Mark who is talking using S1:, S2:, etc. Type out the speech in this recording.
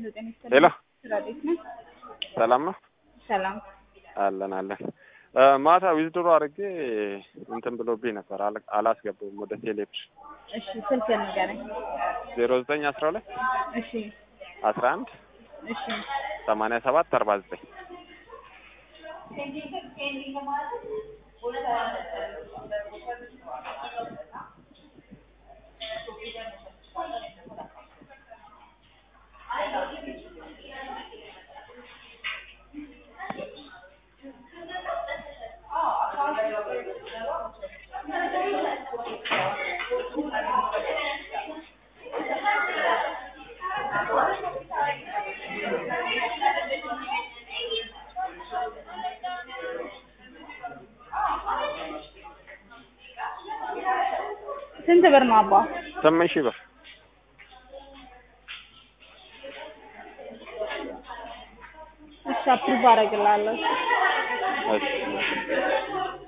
S1: ሄሎ ጤና ይስጥልኝ።
S2: ሄሎ
S1: ስራ እንዴት ነህ?
S2: ሰላም ነው
S1: ሰላም።
S2: አለን አለን። ማታ ዊዝድሮ አድርጌ እንትን ብሎብኝ ነበር አል- አላስገባውም ወደ ቴሌብር
S1: እሺ ስልክ ንገረኝ።
S2: ዜሮ ዘጠኝ አስራ ሁለት
S1: እሺ
S2: አስራ አንድ
S1: እሺ
S2: ሰማንያ ሰባት አርባ ዘጠኝ
S1: ስንት ብር ነው አባ?
S2: ስምንት ሺህ ብር
S1: እሺ አፕሩቭ አደርግልሃለሁ።
S2: እሺ